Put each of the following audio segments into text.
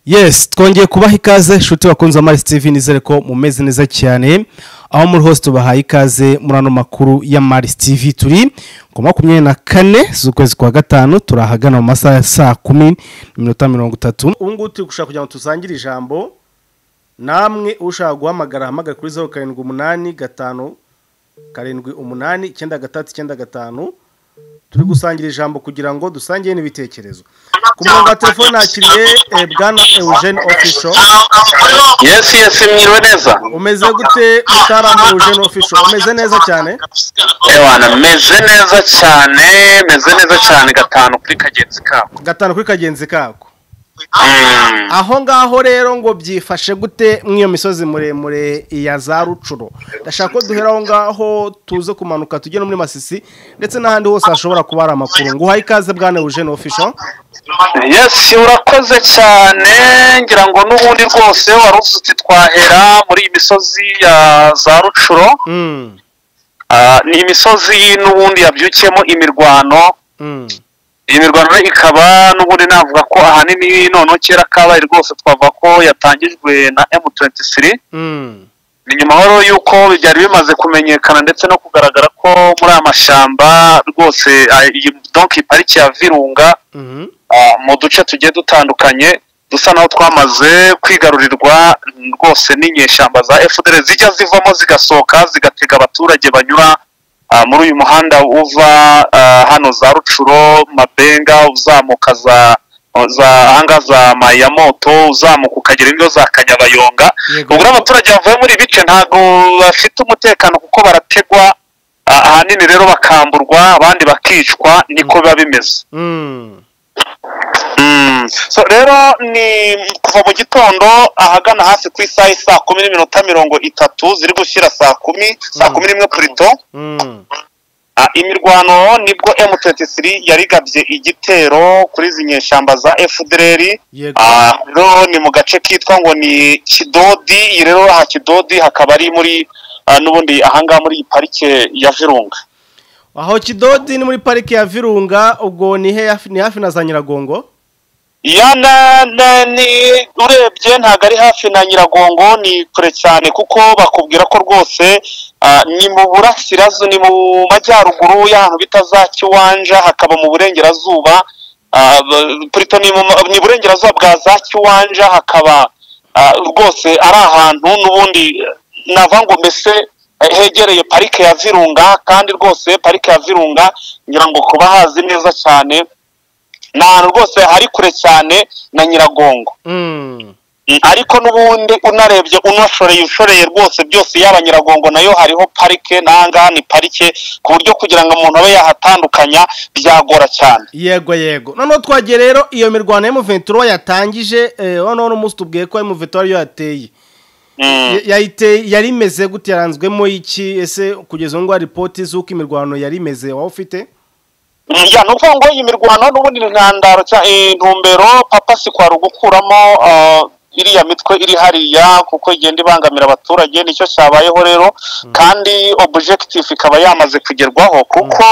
yes twongeye kubaha ikaze inshuti bakunze amarisi tv nizere ko mumeze neza cyane aho muri hose tubahaye ikaze muri ano makuru ya marisi tv turi ku makumyabiri na kane z'ukwezi kwa gatanu turi ahagana mu masaha ya saa kumi n'iminota mirongo itatu ubu ngubu turi gushaka kugira ngo tusangire ijambo namwe ushaka guhamagara ahamagare kuri zeru karindwi umunani gatanu karindwi umunani icyenda gatatu icyenda gatanu turi gusangira ijambo kugira ngo dusangire n'ibitekerezo ku murongo wa telefone hakiriye eh, bwana eugene ofisho yesi yesi mwiriwe neza umeze gute mutaramu eugene ofisho umeze neza cyane ewana meze neza cyane meze neza cyane gatanu kuri kagenzi kabo gatanu kuri kagenzi kako Mm. aho ngaho rero ngo byifashe gute mw'iyo misozi muremure ya za rucuro ndashaka ko duhera aho ngaho tuze kumanuka tujye no muri masisi ndetse n'ahandi hose hashobora kuba hari amakuru nguhaye ikaze bwana eugene ofisho yesi urakoze cyane ngira ngo n'ubundi rwose wari uzi uti twahera muri iyi misozi ya za rucuro Mm, Ah, ni imisozi n'ubundi yabyukiyemo imirwano mm, iyi mirwano rero ikaba n'ubundi navuga ko ahanini noneho kera kabaye rwose twavuga ko yatangijwe na M23 mm, ni nyuma rero y'uko byari bimaze kumenyekana ndetse no kugaragara ko muri aya mashyamba rwose ah, iyi donki pariki ya virunga mhm, ah, mu duce tugiye dutandukanye dusa naho twamaze kwigarurirwa mm, rwose n'inyeshyamba za fdr zijya zivamo zigasohoka zigatega abaturage banyura ah, muri uyu muhanda uva ah, hano za rucuro mabenga uzamuka za za ahangaha za mayamoto uzamuka ukagera ingo za kanyabayonga yego. ubwo abaturage bavuye muri ibi bice ntabwo bafite umutekano kuko barategwa ah, ahanini rero bakamburwa abandi bakicwa niko biba bimeze Mm, Mm. so rero ni kuva mu gitondo ahagana hafi ku isaha y'i saa kumi n'iminota mirongo itatu ziri gushyira saa kumi saa Mm. kumi n'imwe purito mm, Ah, imirwano nibwo M23 yarigabye igitero kuri izi nyeshyamba za FDR yego. Ah, rero ni mu gace kitwa ngo ni kidodi iyi rero aha kidodi hakaba ari muri ah, n'ubundi ahangaha muri iyi parike ya virunga aho kidodi ni muri parike ya virunga ubwo ni he- ni hafi na za nyiragongo ya na na ni urebye ntabwo ari hafi na nyiragongo ni kure cyane kuko bakubwira ko rwose ah, ni mu burasirazu ni mu majyaruguru y'ahantu bita za kiwanja hakaba mu burengerazuba ah, b- Puriton ni mu ma- ni burengerazuba bwa za kiwanja hakaba ah, rwose ari ahantu n'ubundi eh, nava ngo mbese eh, hegereye parike ya virunga kandi rwose parike ya virunga ngira ngo kuba hazi neza cyane ni ahantu rwose hari kure cyane na nyiragongo Mm, Mm, ariko n'ubundi unarebye unashoreye ushoreye rwose byose yaba nyiragongo nayo hariho parike n'ahangaha ni parike ku buryo kugira ngo umuntu abe yahatandukanya byagora cyane yego yego noneho twagiye rero iyo mirwano ya muventuro yatangije eh, noneho n'umunsi tubwiye ko muventuro ariyo yateye Mm. Ya- yayite yari imeze gute yaranzwemo iki ese kugeza ubu ngubu ripoti z'uko imirwano yari imeze waba ufite ya ni ukuvuga ngo iyi mirwano n'ubundi ni intandaro cyangwa intumbero papa si kwari ugukuramo ah, iriya mitwe iri hariya kuko igenda ibangamira abaturage nicyo cyabayeho rero kandi objective ikaba yamaze kugerwaho kuko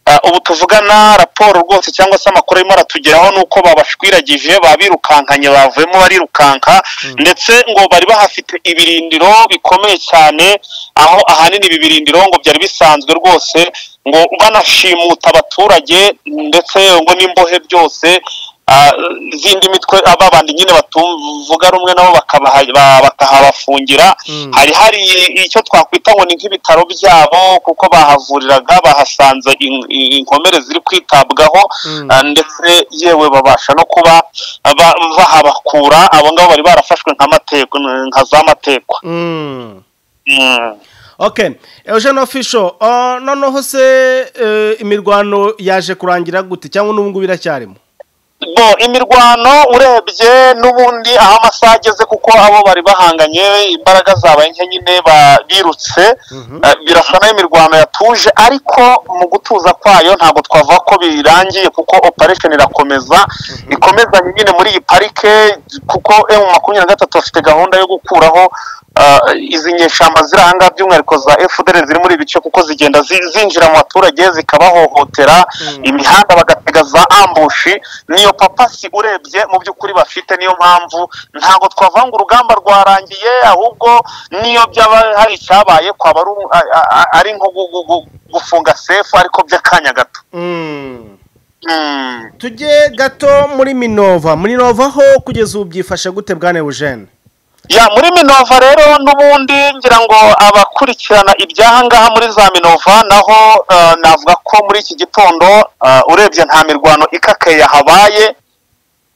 ah, ubu tuvugana raporo rwose cyangwa se amakuru arimo aratugeraho ni uko babashwiragije babirukankanye bavuyemo barirukanka ndetse ngo bari bahafite ibirindiro bikomeye cyane aho ahanini ibi birindiro ngo byari bisanzwe rwose ngo banashimuta abaturage ndetse ngo n'imbohe byose ah, izindi mitwe ah, babandi nyine batuvuga rumwe nabo bakabaha- ba- bakahabafungira Mm. hari hari icyo twakwita ngo ni nk'ibitaro byabo kuko bahavuriraga bahasanze in- in- inkomere ziri kwitabwaho Mm. ah, ndetse yewe babasha no kuba ba- bahabakura abo ngabo bari barafashwe nk'amateko nka za matekwa Mm. Mm. ok eugene ofisho ah, noneho se eh, imirwano yaje kurangira gute cyangwa n'ubu ngubu iracyarimo bo imirwano urebye n'ubundi aho amasaha ageze kuko abo bari bahanganye imbaraga zabaye nke nyine ba- birutse Mhm. Eh, birasa naho imirwano yatuje ariko mu gutuza kwayo ntabwo twavuga ko birangiye kuko operation irakomeza ikomeza nyine muri iyi parike kuko emu makumyabiri na gatatu bafite gahunda yo gukuraho izi nyeshyamba ziri ahangaha by'umwihariko za fdr ziri muri ibi bice kuko zigenda zi- zinjira mu baturage zikabahohotera imihanda bagatega za ambushi niyo papasi urebye mu by'ukuri bafite niyo mpamvu ntabwo twavanga urugamba rwarangiye ahubwo niyo byaba hari icyabaye kwaba ari u- a- a- a- ari nko gu- gu- gu- gufunga sefu ariko by'akanya gato Mm. Mm. tujye gato muri minova muri nova ho kugeza ubu byifashe gute bwane bujene ya muri minova rero n'ubundi ngira ngo abakurikirana ibyahangaha muri za minova naho eh, navuga ko muri iki gitondo eh, urebye nta mirwano ikakaye yahabaye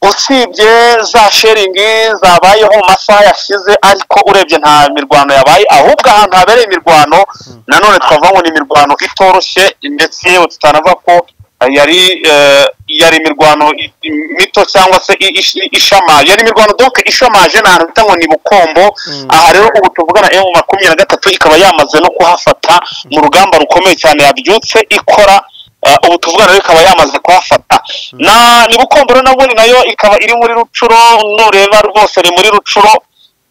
usibye za sheringi zabayeho mu masaha yashize ariko urebye nta mirwano yabaye ahubwo ahantu habereye imirwano nanone twavuga ngo ni imirwano itoroshye ndetse yewe tutanavuga ko eh, yari eh, yari imirwano i- i- mito cyangwa se i- ish- ishamaje yari imirwano donc ishamaje ni ahantu bita ngo ni bukombo aha rero ubu tuvugana emu makumyabiri na gatatu ikaba yamaze no kuhafata mu rugamba rukomeye cyane yabyutse ikora Uh, ubu tuvugana rero ikaba yamaze kuhafata na ni bukombero nabwo ni nayo ikaba iri muri rucuro nureba rwose ni muri rucuro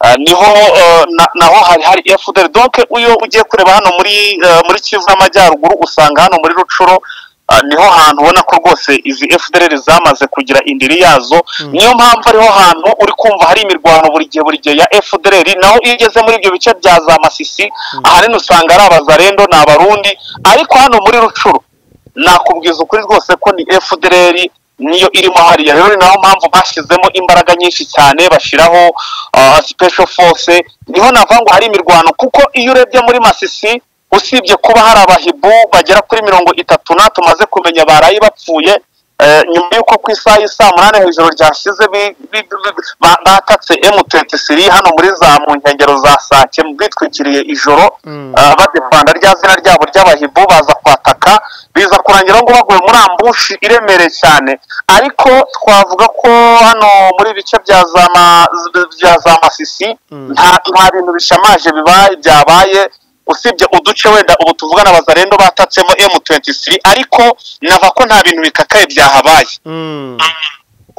uh, niho uh, na- naho hari hari fdr donc uyo ugiye kureba hano muri uh, muri kivu n'amajyaruguru usanga hano muri rucuro uh, niho hantu ubona ko rwose izi fdr zamaze kugira indiri yazo niyo mpamvu ariho hantu uri kumva hari imirwano buri gihe buri gihe ya fdr naho iyo ugeze muri ibyo bice bya za masisi ahanini usanga ari abazarendo ni abarundi ariko hano muri rucuro nakubwiza ukuri rwose ko ni fdr niyo irimo hariya rero ni naho mpamvu bashyizemo imbaraga nyinshi cyane bashyiraho ah, special force niho navuga ngo hari imirwano kuko iyo urebye muri masisi usibye kuba hari abahibu bagera kuri mirongo itatu na tumaze kumenya baraye bapfuye eh, nyuma y'uko ku isaha y'isaa munani hejuru ryashize bi- bi- bi- bi- ba- batatse m23 hano muri za mu nkengero za sake bitwikiriye ijoro Mm. ah, badepanda rya zina ryabo ry'abahibu baza kwataka biza kurangira ngo baguye muri ambushi iremereye cyane ariko twavuga ko hano muri ibice bya za ma- bya za masisi Mm. nta nta bintu bishamaje bibaye byabaye usibye uduce wenda ubu tuvugana abazarendo batatsemo m23 ariko nava ko nta bintu bikakaye byahabaye Mm.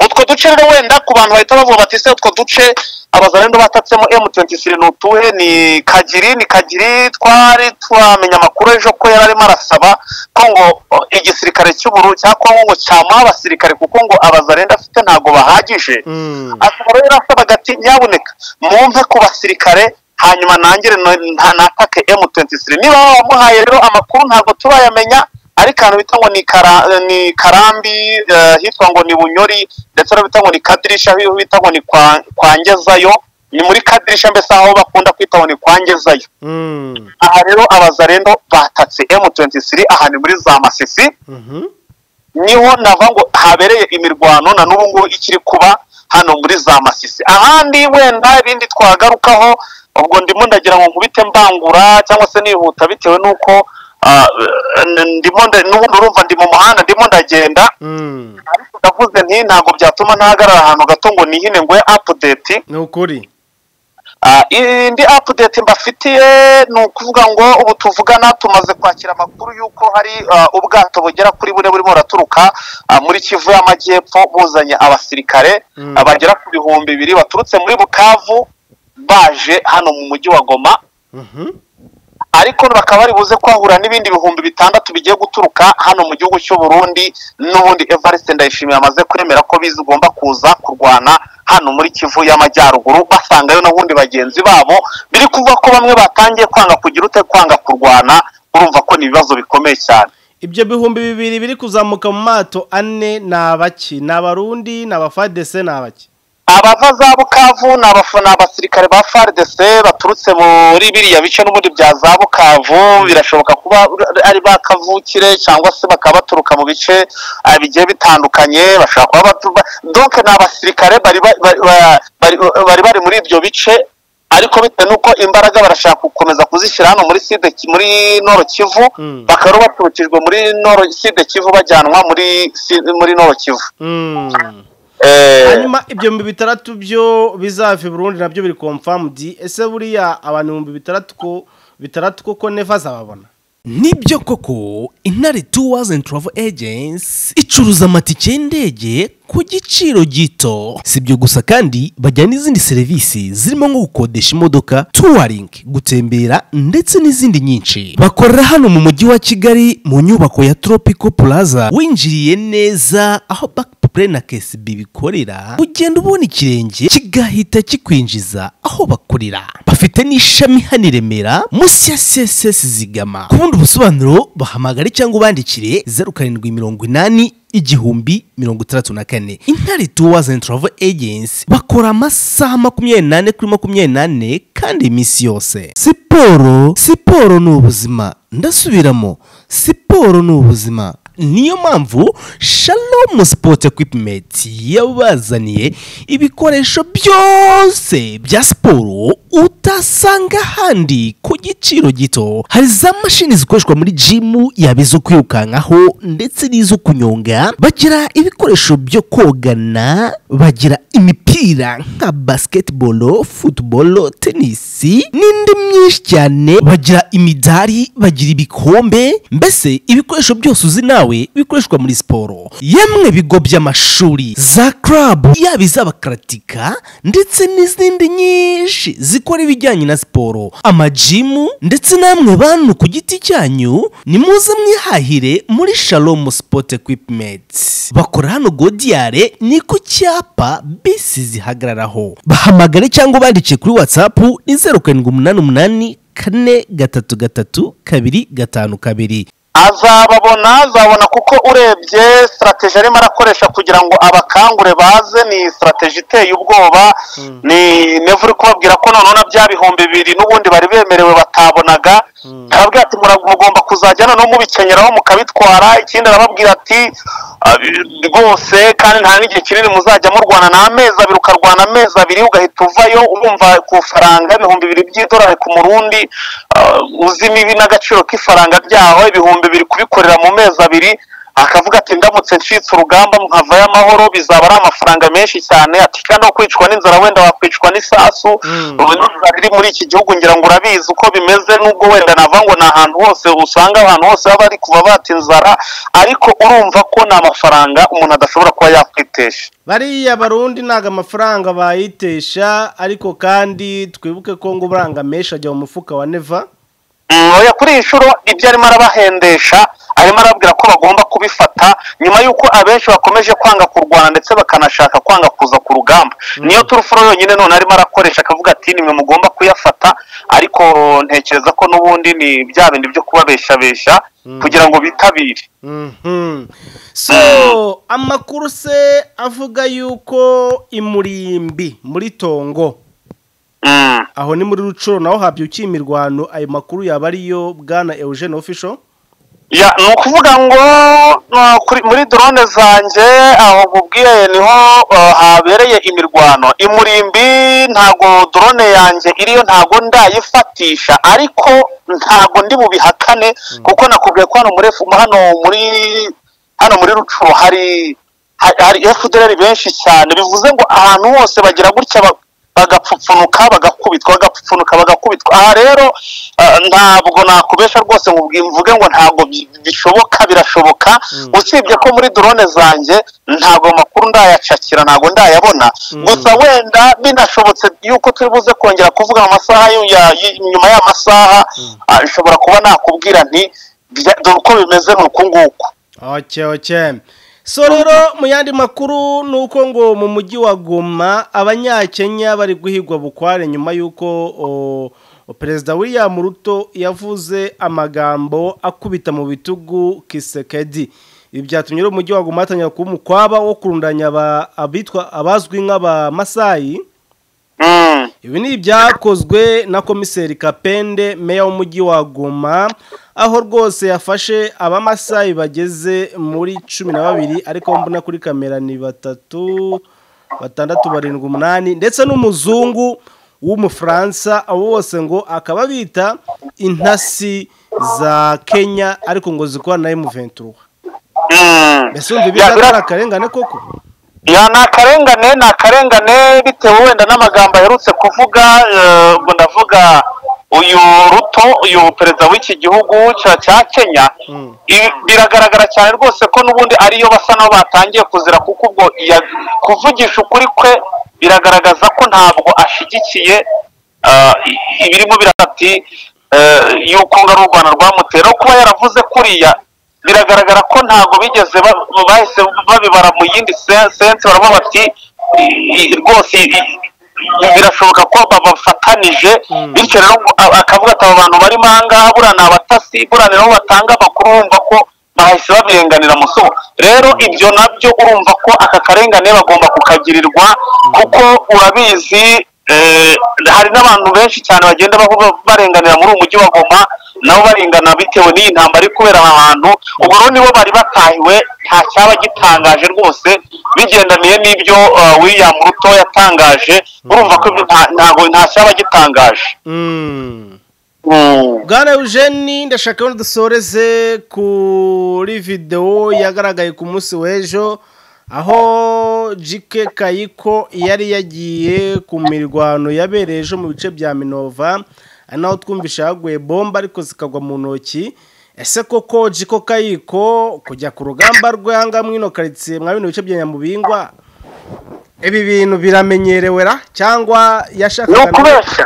utwo duce rero wenda ku bantu bahita bavuga bati se utwo duce abazarendo batatsemo M23 ni utuhe ni kagiri ni kagiri twari twamenya amakuru ejo ko yari arimo arasaba ko ngo o, igisirikare cy'uburu cya Kongo ngo cyamuha abasirikare kuko ngo abazarendo afite ntabwo bahagije Mm. akaba rero asabaga ati nyabuneka mumpe ku basirikare hanyuma nangire no- nta- natake M23 niba wamuhaye rero amakuru ntabwo turayamenya ariko ahantu bita ngo ni, kara, ni karambi eh, hitwa ngo ni bunyori ndetse aho bita ngo ni kadirisha aho bita ngo ni kwa, kwangezayo ni muri kadirisha mbese aho bakunda kwita ngo ni kwangezayo Mm. aha rero abazarendo batatse M23 aha ni muri za masisi Mhm. niho nava ngo habereye imirwano na n'ubu ngubu ikiri kuba hano muri za masisi ahandi wenda ibindi twagarukaho ubwo ndimo ndagira ngo nkubite mbangura cyangwa se nihuta bitewe n'uko ah, n- ndimo nda- n'ubundi urumva ndi mu muhanda ndimo ndagenda Mm. ariko ndavuze nti ntabwo byatuma ntahagarara ahantu gato ngo nihine ngo apudeti ni ukuri Ah, indi apudeti mbafitiye ni ukuvuga ngo ubu tuvugana tumaze kwakira amakuru y'uko hari ah, ubwato bugera kuri bune burimo buraturuka ah, muri kivu y'amajyepfo buzanye abasirikare Mm. ah, bagera ku bihumbi bibiri baturutse muri bukavu baje hano mu mujyi wa goma Mhm. ariko bakaba bari buze kwahura n'ibindi bihumbi bitandatu bigiye guturuka hano mu gihugu cy'u Burundi n'ubundi Evariste Ndayishimiye amaze kwemera ko bizigomba kuza kurwana hano muri Kivu y'Amajyaruguru basangayo n'ubundi bagenzi babo biri kuvuga ko bamwe batangiye kwanga kugira ute kwanga kurwana urumva ko ni ibibazo bikomeye cyane ibyo bihumbi bibiri biri kuzamuka mu mato ane ni abaki ni abarundi ni abafadese ni abaki abava za bukavu ni abafana abasirikare ba FARDC baturutse muri biriya bice n'ubundi bya za bukavu birashoboka kuba ari ba kavukire cyangwa se bakaba baturuka mu bice ah, bigiye bitandukanye bashobora kuba baturuka donc ni abasirikare bari ba- bari- ba- bari- bari bari muri ibyo bice ariko bitewe n'uko imbaraga barashaka gukomeza kuzishyira hano muri side Ki- muri noro kivu Mm. bakaba rero baturukijwe muri noro side kivu bajyanwa muri Si- muri noro kivu Mm. Eh, hanyuma ibyo bihumbi bitandatu byo bizava i burundi nabyo biri confirmed ese buriya abantu ibihumbi bitandatu ko bitandatu koko neva zababona nibyo koko intare tours and travel agents icuruza amatike y'indege ku giciro gito si ibyo gusa kandi bajyana n'izindi serivisi zirimo nko gukodesha imodoka touring gutembera ndetse n'izindi nyinshi bakorera hano mu mujyi wa kigali mu nyubako ya tropical plaza winjiriye neza aho back play na kcb bikorera ugenda ubona ikirenge kigahita kikwinjiza aho bakorera bafite n'ishami hano i remera munsi ya css zigama ku bundi busobanuro bahamagare cyangwa ubandikire zeru karindwi mirongo inani igihumbi mirongo itandatu na kane intare tours and travel agency bakora amasaha makumyabiri n'ane kuri makumyabiri n'ane kandi iminsi yose siporo siporo ni ubuzima ndasubiramo siporo ni ubuzima niyo mpamvu shalom sport equipment yabazaniye ibikoresho byose bya siporo utasanga ahandi ku giciro gito hari za mashini zikoreshwa muri jimu yaba izo kwirukankaho ndetse n'izo kunyonga bagira ibikoresho byo kogana bagira imipira nka basketball football tennis n'indi myinshi cyane bagira imidari bagira ibikombe mbese ibikoresho byose uzi nawe bikoreshwa muri siporo yemwe bigo by'amashuri za club yaba iz'abakaratika ndetse n'izindi nyinshi zikora ibijyanye na siporo amajimu ndetse namwe bantu ku giti cyanyu ni muze mwihahire muri shalom sport equipment bakora hano godiyare ni ku cyapa bisi zihagararaho bahamagare cyangwa ubandike kuri whatsapp ni zeru karindwi umunani umunani kane gatatu gatatu kabiri gatanu kabiri azababona azabona kuko urebye sitarateji arimo arakoresha kugira ngo abakangure baze ni sitarateji iteye ubwoba ni nevu uri kubabwira ko noneho bya bihumbi bibiri n'ubundi bari bemerewe batabonaga arabwira ati mugomba kuzajya noneho mubikenyeraho mukabitwara ikindi arababwira ati rwose kandi nta n'igihe kinini muzajya murwana ni amezi abiri ukarwana amezi abiri ugahita uvayo urumva ku faranga ibihumbi bibiri by'idolari ku murundi uzi mibi n'agaciro k'ifaranga ryaho ibihumbi bibiri kubikorera mu mezi abiri akavuga ati ndamutse ncitse urugamba nkavayo amahoro bizaba ari amafaranga menshi cyane ati kandi no kwicwa n'inzara wenda wakwicwa n'isasu riri muri iki gihugu ngira ngo urabizi uko bimeze nubwo wenda nava ngo ni ahantu hose usanga ahantu hose baba bari kuva bata inzara ariko urumva ko ni amafaranga umuntu adashobora kuba yakwitesha bariya barundi ntago amafaranga bayitesha ariko kandi twibuke ko ngo uburanga menshi ajya mu mufuka wa neva oya kuri iyi nshuro ibyo arimo arabahendesha arimo arababwira ko bagomba kubifata nyuma y'uko abenshi bakomeje kwanga kurwana ndetse bakanashaka kwanga kuza ku rugamba niyo turufuro yonyine none arimo arakoresha akavuga ati nimwe mugomba kuyafata ariko ntekereza ko n'ubundi ni bya bindi byo kubabeshabesha kugira ngo bitabire so amakuru se avuga yuko imurimbi muri tongo aho ni muri rucuro naho habyukiye imirwano ayo makuru yaba ariyo bwana eugene ofisho ni ukuvuga ngo muri dorone zanjye aho nkubwiye niho habereye imirwano imurimbi ntago dorone yanjye iriyo ntago ndayifatisha ariko ntago ndi bubihakane kuko nakubwiye ko hano muri hano muri hano muri rucuro hari hari efudereri benshi cyane bivuze ngo ahantu hose bagira gutya bagapfupfunuka bagakubitwa bagapfupfunuka bagakubitwa aha rero ntabwo nakubesha rwose ngo mvuge ngo ntabwo bishoboka birashoboka usibye ko muri dorone zanjye ntabwo amakuru ndayacakira ntabwo ndayabona gusa wenda binashobotse yuko turi buze kongera kuvuga mu masaha nyuma y'amasaha nshobora kuba nakubwira nti dore uko bimeze ni uku nguku so rero mu yandi makuru ni uko ngo mu mujyi wa goma abanyakenya bari guhigwa bukware nyuma y'uko perezida william ruto yavuze amagambo akubita mu bitugu kisekedi ibi byatumye rero umujyi wa goma hatangira kuba umukwaba wo kurundanya abitwa abazwi nk'abamasayi ibi ni ibyakozwe na komiseri kapende meya w'umujyi wa goma aho rwose yafashe abamasayi bageze muri cumi na babiri ariko mbona kuri kamera ni batatu batandatu barindwi umunani ndetse n'umuzungu w'umufaransa abo bose ngo akaba bita intasi za kenya ariko ngo zikora na emuventura mbese wumva ibi ari akarengane koko ya ni akarengane ni akarengane bitewe wenda n'amagambo aherutse kuvuga ngo ndavuga uyu ruto uyu perezida w'iki gihugu cya cya kenya i- biragaragara cyane rwose ko n'ubundi ariyo basa n'aho batangiye kuzira kuko ubwo ya- kuvugisha ukuri kwe biragaragaza ko ntabwo ashyigikiye ah, i- ibirimo birahati yuko ngari u rwanda rwamutera no kuba yaravuze kuriya biragaragara ko ntabwo bigeze ba- bahise babibara mu yindi se- sense baravuga bati "I- i- rwose i- i- birashoboka ko babafatanije bityo rero a- akavuga ati aba bantu barimo aha ngaha buriya ni abatasi buriya ni nabo batanga amakuru bumva ko bahise babirenganira musoho rero ibyo nabyo urumva ko aka karengane bagomba kukagirirwa kuko urabizi eh, hari n'abantu benshi cyane bagenda bavuga- barenganira muri uyu mujyi wa goma nabo barengana bitewe n'iyi ntambara iri kubera aha hantu ubwo rero nibo bari batahiwe nta cyaba gitangaje rwose bigendaniye n'ibyo eh, william ruto yatangaje urumva ko ibyo nta- ntago nta cyaba gitangaje Mm. bwana eugene ndashaka ko dusoreze kuri videwo yagaragaye ku munsi w'ejo aho jike kayiko yari yagiye ku mirwano yabereye ejo mu bice bya minova ari naho twumvishe haguye bomba ariko zikagwa mu ntoki ese koko jiko kayiko kujya ku rugamba rwe ahangaha muri ino karitsiye mwa bino bice bya nyamubingwa ibi bintu biramenyerewera cyangwa ni yashakaga ukubeshya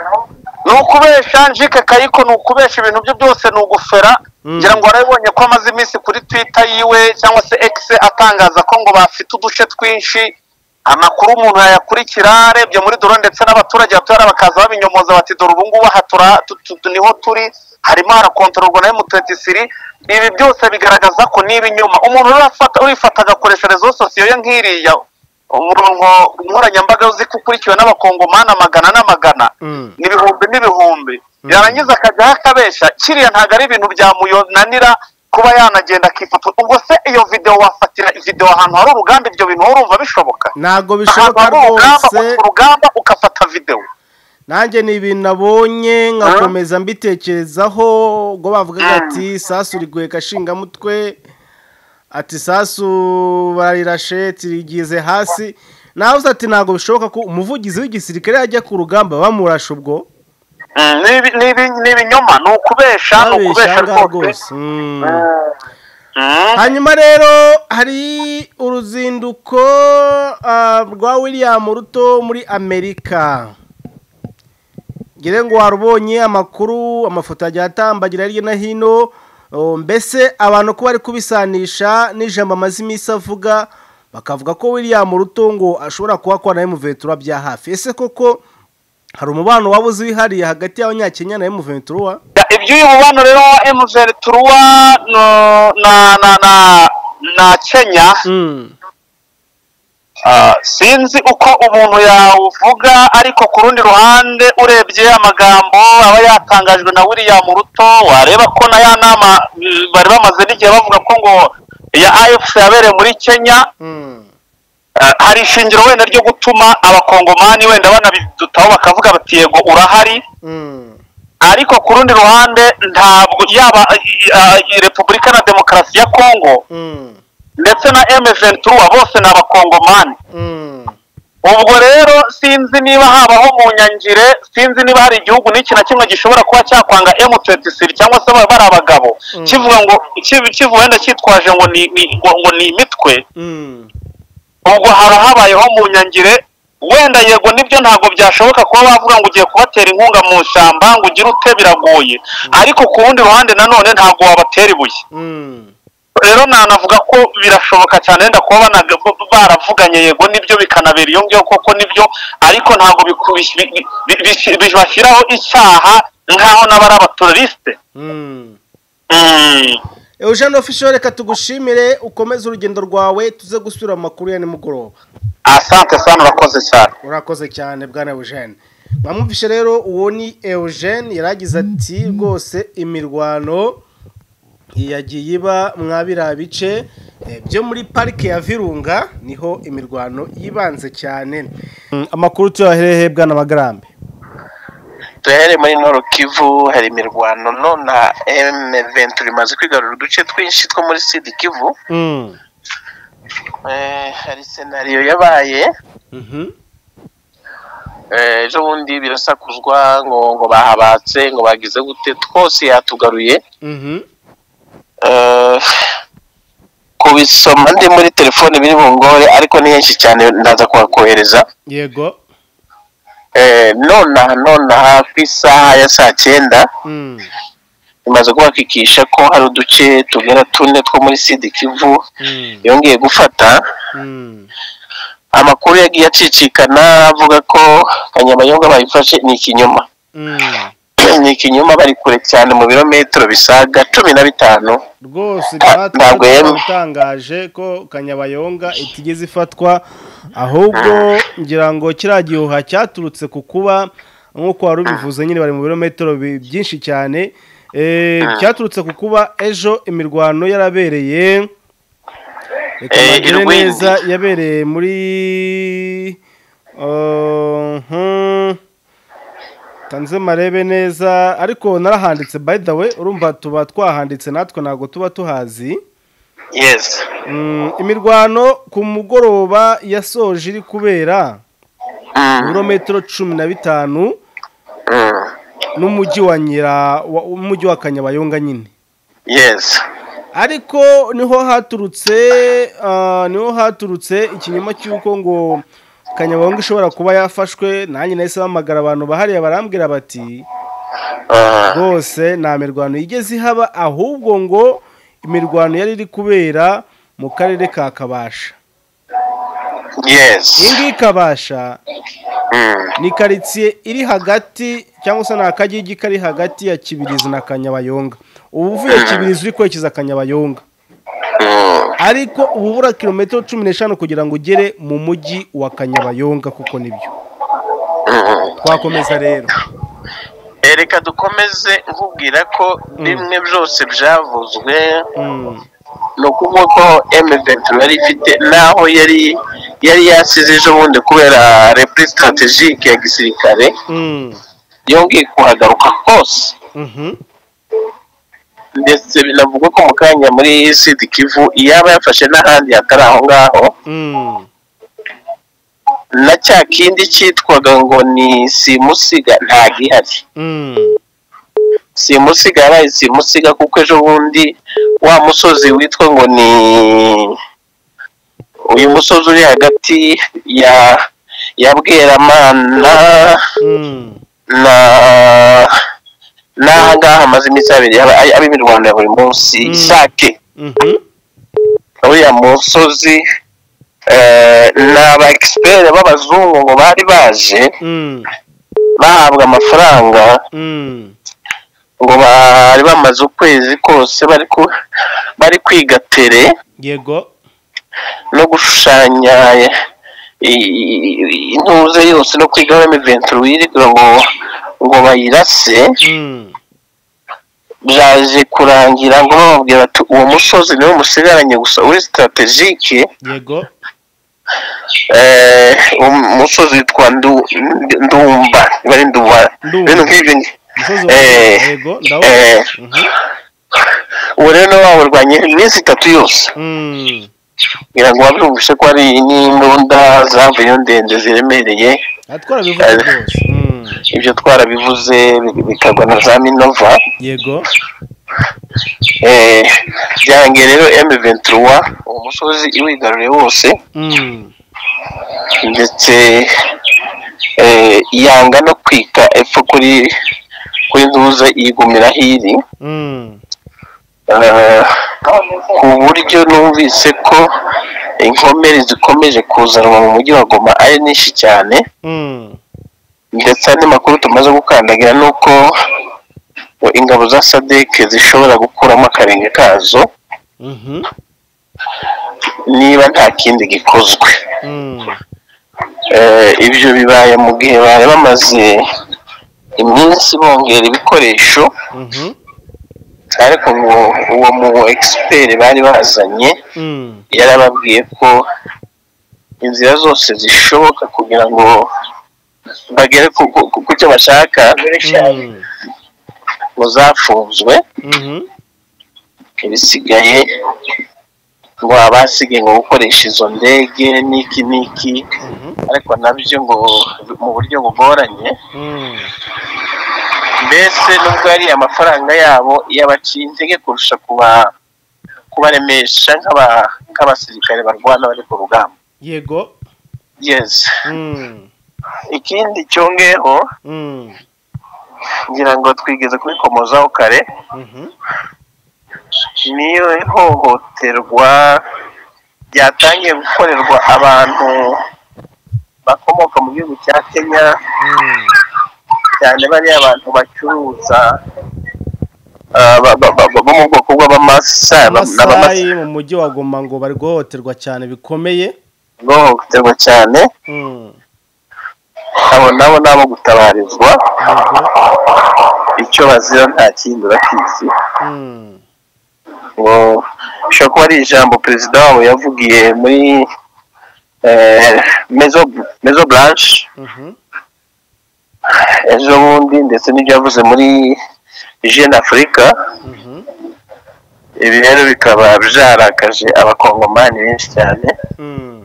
ni ukubeshya njike kayiko ni ukubeshya ibintu bye byose ni ugufera ngira ngo warabibonye ko amaze iminsi kuri twita yiwe cyangwa se ekise atangaza ko ngo bafite uduce twinshi amakuru umuntu yayakurikira arebye muri doro ndetse n'abaturage batuye hariya bakaza babinyomoza bati dore ubu ngubu aha tura- tu- tu- tu- niho turi harimo harakontororwa na emutetisiri ibi byose bigaragaza ko niba inyuma umuntu rero afata- urifata agakoresha rezo sosiyo ye nk'iriya umurongo nkoranyambaga uzi ko ukurikiwe n'abakongomani amagana n'amagana ni ibihumbi n'ibihumbi yarangiza akajya akabeshya kiriya ntabwo ari ibintu byamuyonanira kuba yanagenda akifotora ubwo se iyo videwo wafatira videwo ahantu hari urugamba ibyo bintu wowe urumva bishoboka ntabwo ahantu bishoboka hari urugamba rwose uca urugamba ugafata videwo nanjye ni ibintu nabonye nkakomeza mbitekerezaho ubwo bavugaga ati sasu riguye gashingamutwe ati sasu bararirashe tirigize hasi nawe uzi ati ntabwo bishoboka ko umuvugizi w'igisirikare yajya ku rugamba bamurashe ubwo Mm, ni ibi- ni ibi- ni ibinyoma ni ukubesha ni ukubesha ahangaha rwose Mm. Mm. hanyuma rero hari uruzinduko ah, rwa william ruto muri amerika ngira ngo warubonye amakuru amafoto agiye atambagira hirya no hino oh, mbese abantu ko bari kubisanisha n'ijambo amaze iminsi avuga bakavuga ko william ruto ngo ashobora kuba akora na emuventura bya hafi ese koko hari umubano wabuze wihariye hagati y'abanyakenya na emuventura Ya, iby'uyu mubano rero wa mvr turuwa no- na na na na kenya mm. Ah, sinzi uko umuntu yawuvuga ariko ku rundi ruhande urebye amagambo aba yatangajwe na william ruto wareba ko na ya nama mm, bari bamaze n'igihe bavuga ko ngo ya afc yabereye muri kenya Mm. Eh, hari ishingiro wenda ryo gutuma abakongomani wenda banabidutaho bakavuga bati yego urahari Mm. ariko ku rundi ruhande ntabwo yaba eh, eh, repubulika na demokarasi ya kongo Mm. ndetse na M23 bose ni abakongomani Mm. ubwo rero sinzi niba habaho mu nyangire sinzi niba hari igihugu n'iki na kimwe gishobora kuba cyakwanga M23 cyangwa se baba bari abagabo kivuga ngo kiv- kivuga wenda cyitwaje ngo ni ni- ngo ngo ni imitwe Mm. ubwo haba habayeho mu nyangire wenda yego nibyo ntabwo byashoboka kuba bavuga ngo ugiye kubatera inkunga mu ishyamba ngo ugire ute biragoye ariko ku rundi ruhande nanone ntabwo wabatera ibuye Mm. rero nanavuga ko birashoboka cyane wenda kuba banaga- baravuganye yego nibyo bikanabera iyo ngiyo koko nibyo ariko ntabwo biku- bi- bi- bi- bi- bi- bashyiraho icyaha nk'aho n'abari abatorisite Mm. Mm. Eugene official reka tugushimire ukomeze urugendo rwawe tuze gusubira mu makuru ya nimugoroba asante sana urakoze cyane urakoze cyane bwana Eugene mwamwumvishe rero uwo ni Eugene yaragize ati rwose imirwano yagiye iba mwa biriya bice eh, byo muri parike ya Virunga niho imirwano yibanze cyane amakuru tuyaherehe bwana Magarambe duhere muri noro kivu hari imirwano nona M23 imaze kwigarura uduce twinshi two muri sud kivu Eh, hari senariyo yabaye ejo bundi birasakuzwa ngo ngo bahabatse ngo bagize gute twose yatugaruye Eh, kubisoma ndi muri telefone biri bungore ariko ni henshi cyane ndaza kuhakohereza yego Eh, nonaha nonaha ku isaha ya saa cyenda Mm. imaze kubakikisha ko hari uduce tugera tune two muri sidi kivu Mm. yongeye gufata Mm. amakuru yagiye acicikana avuga ko kanyabayonga bayifashe ni ikinyoma Mm. ni ikinyoma bari kure cyane mu birometero bisaga cumi na bitanu rwose Ah, ntabwo natwe yemwe. utangaje ko kanyabayonga itigeze ifatwa ahubwo ngira ngo kiriya gihuha cyaturutse ku kuba nk'uko wari ubivuze nyine bari mu birometero bi- byinshi cyane eh, cyaturutse ku kuba ejo imirwano yarabereye reka Eh, mbagire Irwindi. neza yabereye muri uh, hmm. tanze marebe neza ariko narahanditse by the way urumva tuba twahanditse natwe ntabwo tuba tuhazi yes Mm, imirwano ku mugoroba yasoje iri kubera Mm, ibirometero cumi na bitanu mm, n'umujyi wa nyira wa- umujyi wa kanyabayonga nyine yes ariko niho haturutse ah, niho haturutse ikinyoma cy'uko ngo kanyabayonga ishobora kuba yafashwe nanjye nahise bahamagara abantu bahariye barambwira bati Ah, rwose nta mirwano igeze ihaba ahubwo ngo imirwano yari iri kubera mu karere ka kabasha yes iyi ngiyi kabasha Mm, ni karitsiye iri hagati cyangwa se ni akagigi kari hagati ya kibirizi na kanyabayonga ubu uvuye kibirizi uri kwerekeza kanyabayonga mm, ariko ubu ubura kilometero cumi n'eshanu kugira ngo ugere mu mujyi wa kanyabayonga kuko nibyo mm. twakomeza rero Eh, reka dukomeze nkubwira ko bimwe byose byavuzwe Mm, ni ukuvuga ko M23 yari ifite naho yari yari yasize ejo bundi kubera repli strategique ya gisirikare mm, yongeye kuhagaruka hose mhm, ndetse binavuga ko mu kanya muri Sud Kivu yaba yafashe n'ahandi hatari aho ngaho mm, na cya kindi cyitwaga ngo ni simusiga nta gihari mm, simusiga yabaye simusiga kuko ejo bundi wa musozi witwa ngo ni uyu musozi uri hagati ya ya bweramana mm, na n'aha ngaha hamaze iminsi abiri aba aba imirwano ya buri munsi Mm. ishake mhm, uriya musozi eh, ni aba egisiperi b'abazungu ngo bari baje mm, bahabwa amafaranga mm, ngo bari bamaze ukwezi kose bari ku bari kwiga tere yego no gushushanya i- i- intuze yose no kwiga rm venture wirirwa ngo ngo bayirase mm, byaje kurangira ngo bababwira bati uwo musozi niwe musigaranye gusa uri strategike yego eh, um- umusozi witwa Ndu- Ndu- ndumba bari ndumba Ndumba. ibintu nk'ibyo ngi- umusozi wa Eh, yego ndabona eh, Mhm, uwo rero nawe wawurwanye iminsi itatu yose mm, ngira ngo wabyumvise ko ari n'imbunda zavuyeyo ndende ziremereye aha twarabivuze rwose Mm, ibyo twarabivuze bi- bikagwa na za minova yego Eh, byarangiye rero M23 uwo musozi iwigaruriye wose Mm, ndetse eh, yanga no kwika epfo kuri kuri ntuza yigumira hiri mm, Eh, ku buryo numvise ko inkomere zikomeje kuzanwa mu mujyi wa Goma ari nyinshi cyane mm, ndetse andi makuru tumaze gukandagira ni uko ngo ingabo za sadeke zishobora gukuramo akarenge kazo mhm, niba nta kindi gikozwe mm, Eh, ibyo bibaye mu gihe bari bamaze iminsi bongera ibikoresho mhm, ariko ngo uwo mu egisiperi bari bazanye mm, yarababwiye ko inzira zose zishoboka kugira ngo bagere ku ku- ku- ku cyo bashaka mm, ngo zafunzwe mhm, ibisigaye ngo abasigaye ngo gukoresha izo ndege n'iki n'iki ariko nabyo ngo mu buryo bugoranye mbese nubwo ari amafaranga yabo yabaciye intege kurusha kuba kubaremesha nk'aba- nk'abasirikare barwana bari ku rugamba yego yes Mm, ikindi cyongeho mm, ngira ngo twigeze kubikomozaho kare mhm, niyo ihohoterwa ryatangiye gukorerwa abantu bakomoka mu gihugu cya kenya mm, cyane bariya abantu bacuruza ah, ba- ba- ba- ba- bo mu bwoko bw'abamasa ba- n'abamasa amasayi mu mujyi wa goma ngo bari guhohoterwa cyane bikomeye ihohoterwa cyane Mm, abo nabo ni abo gutabarizwa yego, icyo bazira nta kindi bakizi mm, ngo bishobora kuba ari ijambo perezida wabo yavugiye muri eh, mezo- mezo branche mhm, ejo bundi ndetse n'ibyo yavuze muri jeune afurika mhm, ibi rero bikaba byarakaje abakongomani benshi cyane mm,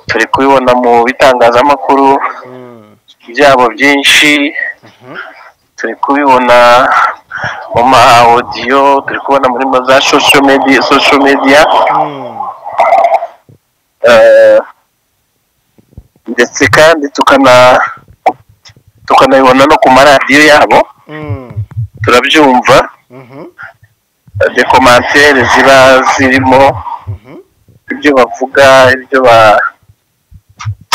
turi kubibona mu bitangazamakuru mm, byabo byinshi turi kubibona mu ma audio turi kubona muri ma za social media social media mm, eh, ndetse kandi tukana tukanabibona no ku maradiyo yabo mm, turabyumva mhm, dekomantere ziba zirimo mhm, ibyo bavuga ibyo ba-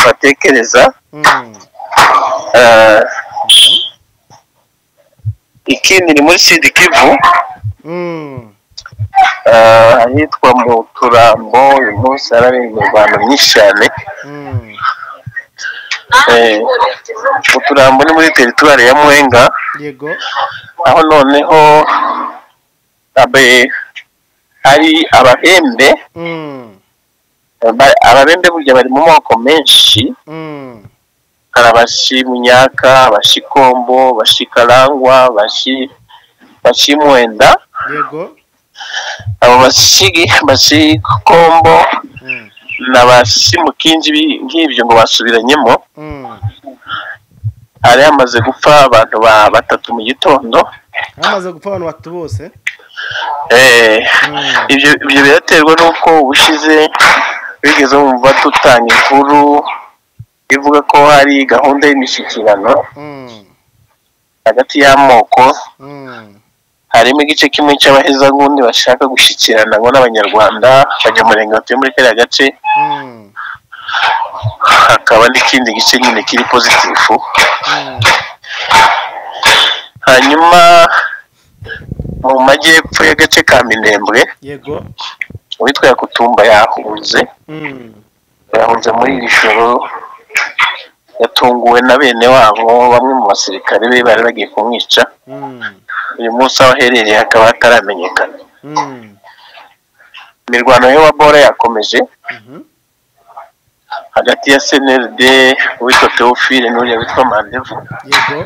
batekereza mm, Eh, ikindi ni muri sidi kivu mm, eh, ahitwa mu turambo uyu munsi harabera imirwano myinshi cyane mm, Eh, mu turambo ni muri teritwari ya muhenga yego aho noneho abe hari abahembe Mm, Ba- ababembe burya bari mu moko menshi mm, hari abashimunyaka abashikombo abashikarangwa abashi- abashimwenda yego abo bashigi- bashikombo Mm, n'abashimukingi bi- nk'ibyo ngo basubiranyemo mm. hari hamaze gupfa abantu ba batatu mu gitondo hamaze gupfa abantu batatu bose Eh, Mm. ibyo ibyo biraterwa n'uko ubushize bigeze bumva dutanga inkuru ivuga ko hari gahunda y'imishyikirano Mm, hagati y'amoko mm, harimo igice kimwe cy'abahezagundi bashaka gushyikirana ngo n'abanyarwanda abanyamurenge batuye muri kariya gace mm, hakaba n'ikindi gice nyine kiri pozitifu mm, hanyuma mu majyepfo y'agace ka minembwe yego uwitwa yakutumba yahunze Mm, yahunze muri iri joro yatunguwe na bene wabo bamwe mu basirikare be bari bagiye kumwica mm, uyu munsi aho aherereye hakaba hataramenyekana mm, imirwano yo wa bora yakomeje mhm, hagati ya CNRD uwitwa Theophile n'uriya witwa Mandevu yego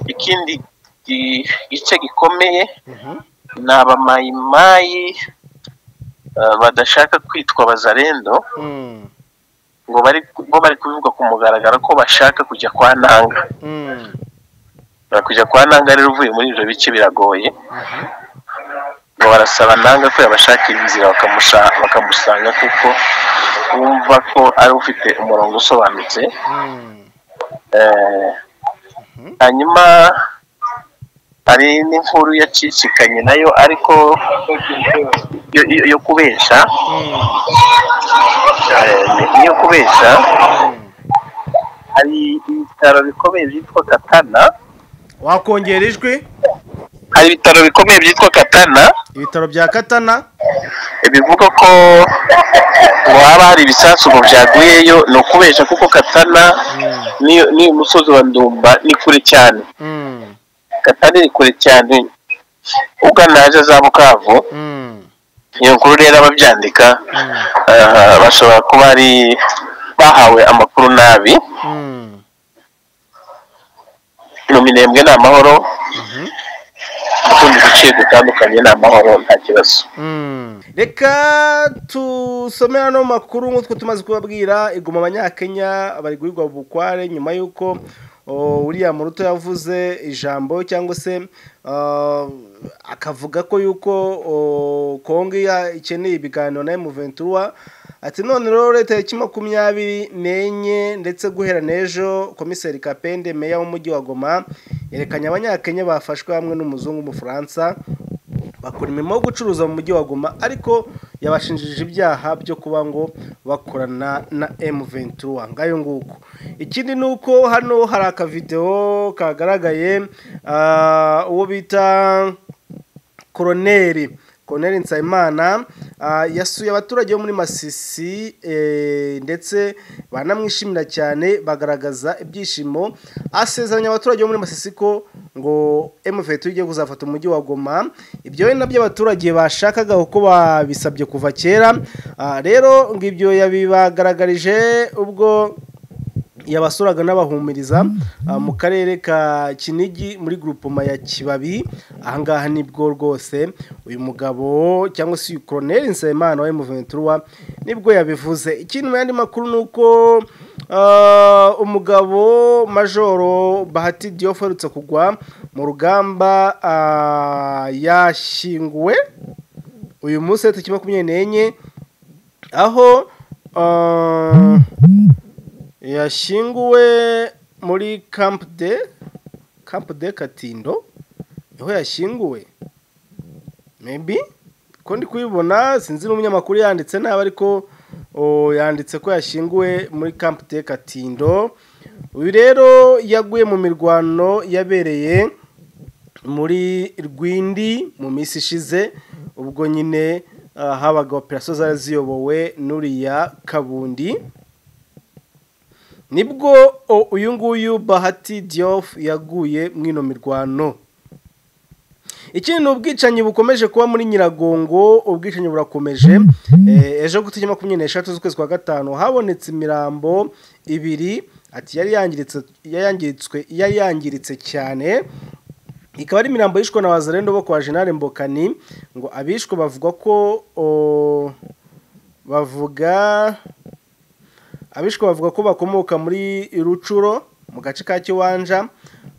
ikindi gi- gice gikomeye mhm, ni abamayimayi eh, badashaka kwitwa bazarendo mm, ngo bari ngo bari kubivuga ku mugaragaro ko bashaka kujya kwa ntanga mm, Bari kujya kwa ntanga rero uvuye muri ibyo bice biragoye mhm, ngo barasaba ntanga ko yabashakira inzira bakamusha- bakamusanga kuko bumva ko ari ufite umurongo usobanutse mm, Eh, hanyuma hari n'inkuru yacicikanye nayo ariko yo- yo- yo kubeshya mm, eh, ni- yo kubeshya mm. hari ibitaro bikomeye byitwa katana wakongera ijwi hari ibitaro bikomeye byitwa katana ibitaro bya katana bivuga ko ngo haba hari ibisasu ngo byaguyeyo ni ukubeshya kuko katana Mm, niyo niyo musozi wa ndumba ni kure cyane mm, katana ni kure cyane ugana aje za bukavu mm, iyo nkuru rero ababyandika mm, ah, bashobora kuba ari bahawe amakuru nabi mm, mu minembwe ni amahoro mhm, mu tundi duce dutandukanye ni amahoro nta kibazo reka tusome hano makuru nk'utwo tumaze kubabwira iguma abanyakenya bari guhigwa bukware nyuma y'uko o, uriya muruto yavuze ijambo cyangwa se ah, akavuga ko yuko o, kongo ya- ikeneye ibiganiro na emuventura ati none rero leta ya makumyabiri n'enye ndetse guhera n'ejo komiseri kapende meya w'umujyi wa goma yerekanye abanyakenya bafashwe hamwe n'umuzungu w'umufaransa bakora imirimo yo gucuruza mu mujyi wa goma ariko yabashinjije ibyaha byo kuba ngo bakorana na M23 ngayo nguko ikindi nuko hano hari akavideo kagaragaye ah, uwo bita koroneri koroneri nsabimana ah, yasuye abaturage bo muri masisi eh, ndetse banamwishimira cyane bagaragaza ibyishimo asezeranya abaturage bo muri masisi ko ngo mvt igiye kuzafata umujyi wa goma ibyo we nabyo abaturage bashakaga kuko babisabye kuva kera Ah, rero ngo ibyo yabibagaragarije ubwo yabasuraga n'abahumiriza ah, mu karere ka kinigi muri grupoma ya kibabi ahangaha nibwo rwose uyu mugabo cyangwa se uyu koroneri nsabimana wa emuventura nibwo yabivuze ikindi mu yandi makuru ni uko ah, umugabo majoro bahati diyo uherutse kugwa mu rugamba ah, yashyinguwe uyu munsi tariki makumyabiri n'enye aho ah, yashyinguwe muri camp de camp de katindo niho yashyinguwe maybe ko ndi kubibona sinzi n'umunyamakuru yanditse nabi ariko o, yanditse ko yashyinguwe muri camp de katindo uyu rero yaguye mu mirwano yabereye muri rwindi mu minsi ishize ubwo nyine ah, habaga operasiyo zari ziyobowe n'uriya kabundi nibwo o- uyu nguyu bahati diyofu yaguye mu ino mirwano ikindi ni ubwicanyi bukomeje kuba muri nyiragongo ubwicanyi burakomeje Eh, ejo ku tariki makumyabiri n'eshatu z'ukwezi kwa gatanu habonetse imirambo ibiri ati yari yangiritse yari yangiritswe yari yangiritse cyane ikaba ari imirambo yishwe na wazarendo bo kwa jenali mbokani ngo abishwe bavuga ko o, bavuga abishwe bavuga ko bakomoka muri rucuro mu gace ka kiwanja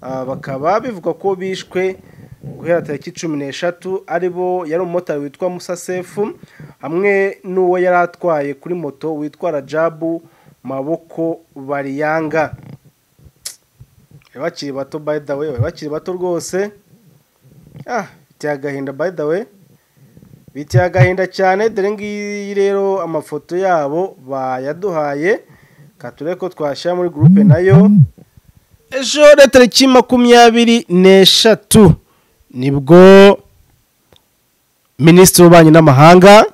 ah, bakaba bivugwa ko bishwe guhera tariki cumi n'eshatu ari bo yari umumotari witwa musa sefu hamwe n'uwo yari atwaye kuri moto witwa rajabu maboko bariyanga bari bakiri bato by the way bari bakiri bato rwose ah biteye agahinda by the way biteye agahinda cyane dore ngiyi rero amafoto yabo bayaduhaye kature ko twashyira muri gurupe nayo ejo rero tariki makumyabiri n'eshatu nibwo minisitiri w'ububanyi n'amahanga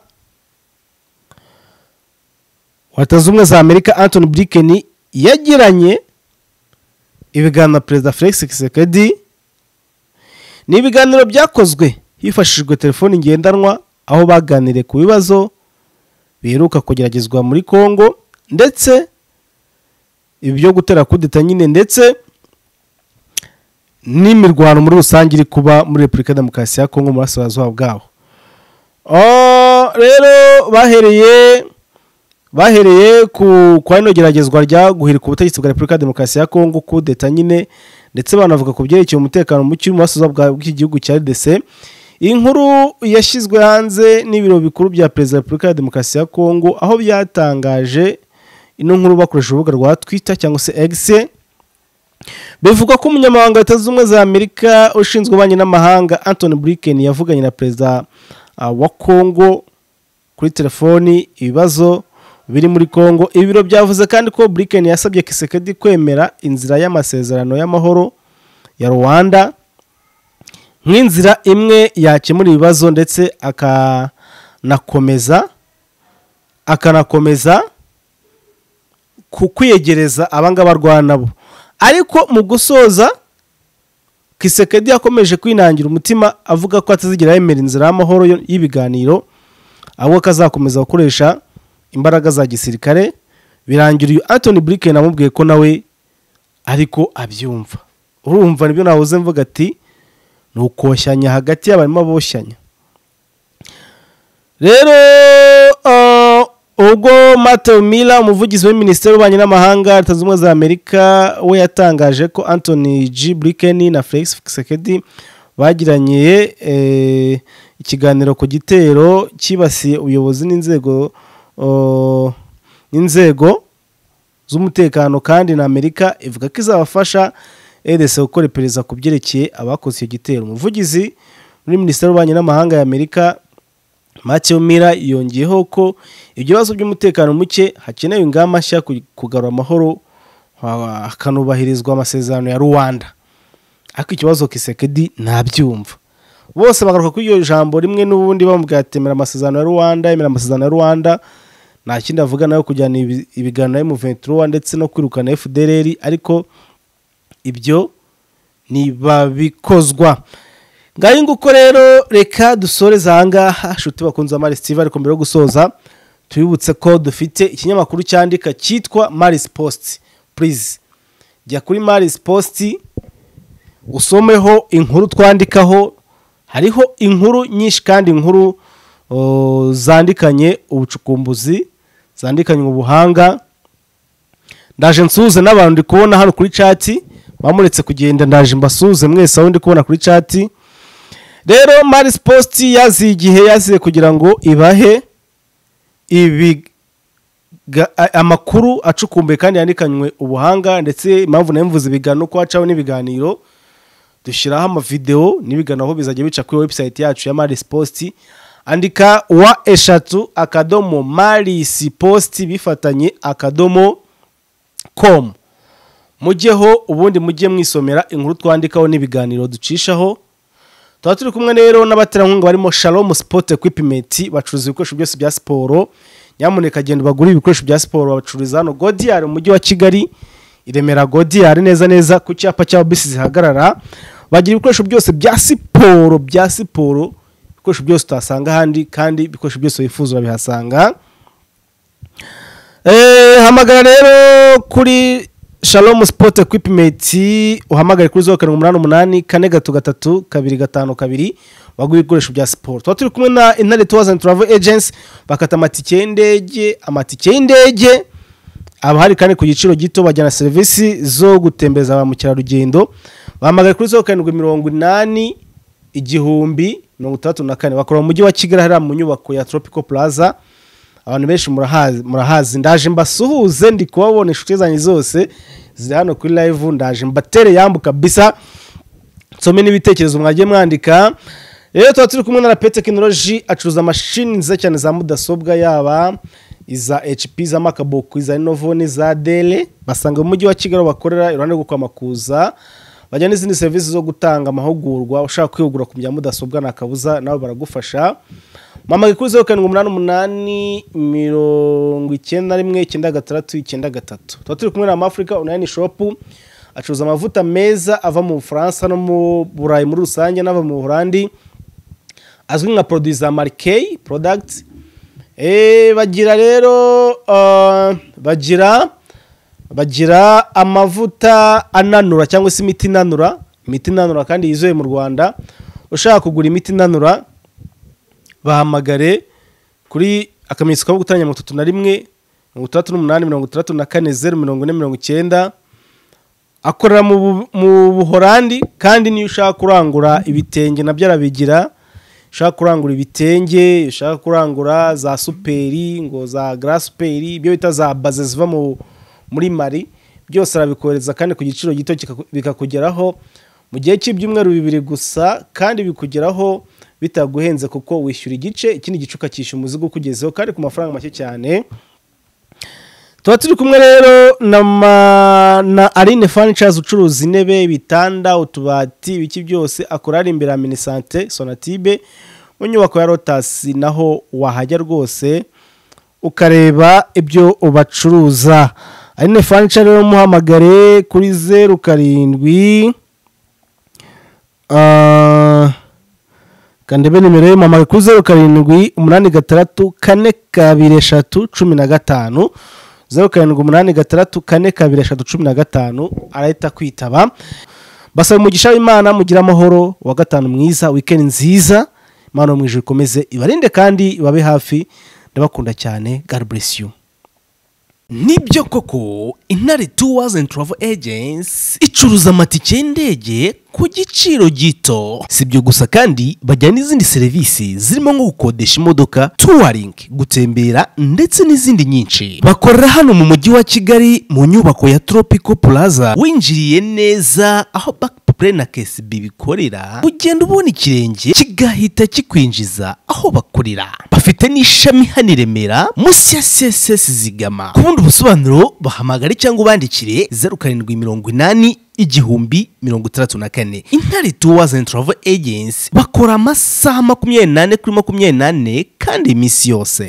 wa leta zunze ubumwe za amerika antoni blinken yagiranye ibiganiro na perezida felix kisekedi ni ibiganiro byakozwe hifashishijwe telefoni ngendanwa aho baganiriye ku bibazo biheruka kugeragezwa muri congo ndetse ibi byo gutera kudeta nyine ndetse n'imirwano muri rusange iri kuba muri repubulika ya demokarasi ya kongo mu burasirazuba bwaho Oh, rero bahereye bahereye ku kwa rino geragezwa rya guhirika ubutegetsi bwa repubulika ya demokarasi ya kongo kudeta nyine ndetse banavuga ku byerekeye umutekano muke uri mu burasirazuba bwa- bw'igihugu cya rdc iyi nkuru yashyizwe hanze n'ibiro bikuru bya perezida wa repubulika ya demokarasi ya kongo aho byatangaje ino nkuru bakoresha urubuga rwa twitter cyangwa se egise bivugwa ko umunyamabanga wa leta zunze ubumwe za amerika ushinzwe ububanyi n'amahanga antony blinken yavuganye na perezida ah, wa kongo kuri telefoni ibibazo biri muri kongo ibiro byavuze kandi ko blinken yasabye kisekedi kwemera inzira y'amasezerano y'amahoro ya rwanda nk'inzira imwe yakemura ibibazo ndetse akanakomeza akanakomeza ku kwiyegereza abangaba arwana nabo ariko mu gusoza kisekedi yakomeje kwinangira umutima avuga ko atazigera yemera inzira y'amahoro yo- y'ibiganiro ahubwo ko azakomeza gukoresha imbaraga za gisirikare birangira uyu antony blinken amubwiye ko nawe ariko abyumva urumva nibyo nahoze mvuga ati ni ni ukoshyanya hagati y'abarimo boshyanya rero ubwo Matthew Miller umuvugizi wa minisiteri y'ububanyi n'amahanga leta zunze ubumwe za amerika we yatangaje ko anthony g blinken na felix sekedi bagiranye ikiganiro ku gitero cyibasiye ubuyobozi n'inzego n'inzego z'umutekano kandi na amerika ivuga ko izabafasha edc gukora iperereza ku byerekeye abakoze icyo gitero umuvugizi muri minisiteri y'ububanyi n'amahanga ya amerika Matthew Miller yongeyeho ko ibibazo by'umutekano muke hakenewe ingamba nshya kugarura amahoro hakanubahirizwa amasezerano ya Rwanda ariko ikibazo kisekedi ntabyumva bose bagaruka kuri iryo jambo rimwe n'ubundi bamubwira ati temera amasezerano ya Rwanda emera amasezerano ya Rwanda nta kindi avuga nayo kujyana ibiganiro M23 ndetse no kwirukana FDLR ariko ibyo ntibabikozwa ngaho nguko rero reka dusoreze aha ngaha inshuti bakunze maris tv ariko mbere yo gusoza tubibutse ko dufite ikinyamakuru cyandika cyitwa maris post purize jya kuri maris post usomeho inkuru twandikaho hariho inkuru nyinshi kandi inkuru zandikanye ubucukumbuzi zandikanye ubuhanga ndaje nsuhuze n'abantu ndi kubona hano kuri cati bamuretse kugenda ndaje mbasuhuze mwese aho ndi kubona kuri cati rero maris positi yaziye igihe yaziye kugira ngo ibahe amakuru acukumbuye kandi yandikanywe ubuhanga ndetse impamvu nayo mvuze ibigano ko hacaho n'ibiganiro dushyiraho amavidewo n'ibigano aho bizajya bica kuri webusayiti yacu ya maris positi andika wa eshatu akadomo marisi positi bifatanye akadomo komu mujyeho ubundi mujye mwisomera inkuru twandikaho n'ibiganiro ducishaho tuba turi kumwe rero n'abaterankunga barimo sharomu sipote ekwipimenti bacuruza ibikoresho byose bya siporo nyamuneka agenda bagure ibikoresho bya siporo babacururiza hano godiyari mu mujyi wa kigali i remera godiyari neza neza ku cyapa cya bisi zihagarara bagira ibikoresho byose bya siporo bya siporo ibikoresho byose utasanga ahandi kandi ibikoresho byose wifuza urabihasanga hamagara rero kuri shalomu sipoti ekwipimenti uhamagare kuri zeru karindwi umunani umunani kane gatatu gatatu kabiri gatanu kabiri bagura ibikoresho bya siporo tuba turi kumwe na intare tuwazani turavo ejensi bakata amatike y'indege amatike y'indege aba hari kandi ku giciro gito bajyana serivisi zo gutembereza ba mukerarugendo bahamagare kuri zeru karindwi mirongo inani igihumbi mirongo itandatu na kane bakora mu mujyi wa kigali hariya mu nyubako ya toropiko puraza abantu benshi murahazi murahazi ndaje mbasuhuze ndi kubabona inshuti zanjye zose ziri hano kuri live ndaje mbatere yambuka kabisa nsome n'ibitekerezo mwagiye mwandika rero tuba turi kumwe na rape tekinoloji acuruza amashini nziza cyane za mudasobwa yaba iza hp za makaboku iza lenovo n'iza dele basanga mu mujyi wa kigali bakorera iruhande rwo kwamakuza bajya n'izindi serivisi zo gutanga amahugurwa ushaka kwihugura ku bya mudasobwa ni akabuza nawe baragufasha mama kuri zeru karindwi umunani umunani mirongo icyenda rimwe icyenda gatandatu icyenda gatatu tuba turi kumwe na amafurika onayini shopu acuruza amavuta meza ava mu bufaransa no mu burayi muri rusange n'ava mu buholandi azwi nka poroduwi za marikeyi porodagiti bagira rero bagira bagira amavuta ananura cyangwa se imiti inanura imiti inanura kandi yizewe mu rwanda ushaka kugura imiti inanura bahamagare kuri akamenyetso ko gutanga mirongo itatu na rimwe mirongo itandatu n'umunani mirongo itandatu na kane zeru mirongo ine mirongo icyenda akorera mu buhorandi kandi niyo ushaka kurangura ibitenge nabyo arabigira ushaka kurangura ibitenge ushaka kurangura za superi ngo za garasuperi ibyo bita za baze ziva muri mari byose arabikohereza kandi ku giciro gito bikakugeraho mu gihe cy'ibyumweru bibiri gusa kandi bikugeraho bitaguhenze kuko wishyura igice ikindi gice ukakisha umuzigo ukugezeho kandi ku mafaranga make cyane tuba turi kumwe rero na arine furniture ucuruza intebe ibitanda utubati ibiki byose akora ari imbere ya minisante sonatibe mu nyubako ya rotasi naho wahajya rwose ukareba ibyo bacuruza arine furniture rero muhamagare kuri zeru karindwi kandebe nimero y'umumaro kuri zeru karindwi umunani gatandatu kane kabiri eshatu cumi na gatanu zeru karindwi umunani gatandatu kane kabiri eshatu cumi na gatanu arahita kwitaba basaba umugisha w'imana mugira amahoro wa gatanu mwiza wikendi nziza imana mu ijoro ikomeze ibarinde kandi ibabe hafi ndabakunda cyane god bless you nibyo koko intare tuwazi and travel agency icuruza amatike y'indege ku giciro gito si ibyo gusa kandi bajyana n'izindi serivisi zirimo nko gukodesha imodoka tuwaringi gutembera ndetse n'izindi nyinshi bakorera hano mu mujyi wa kigali mu nyubako ya tropico plaza winjiriye neza aho bakipure na kesibi bikorera ugenda ubona ikirenge kigahita kikwinjiza aho bakorera bafite n'ishami hano i remera munsi ya csc zigama ku bundi busobanuro bahamagare cyangwa ubandikire zeru karindwi mirongo inani igihumbi mirongo itandatu na kane intare tuwazi and travel agency bakora amasaha makumyabiri n'ane kuri makumyabiri n'ane kandi iminsi yose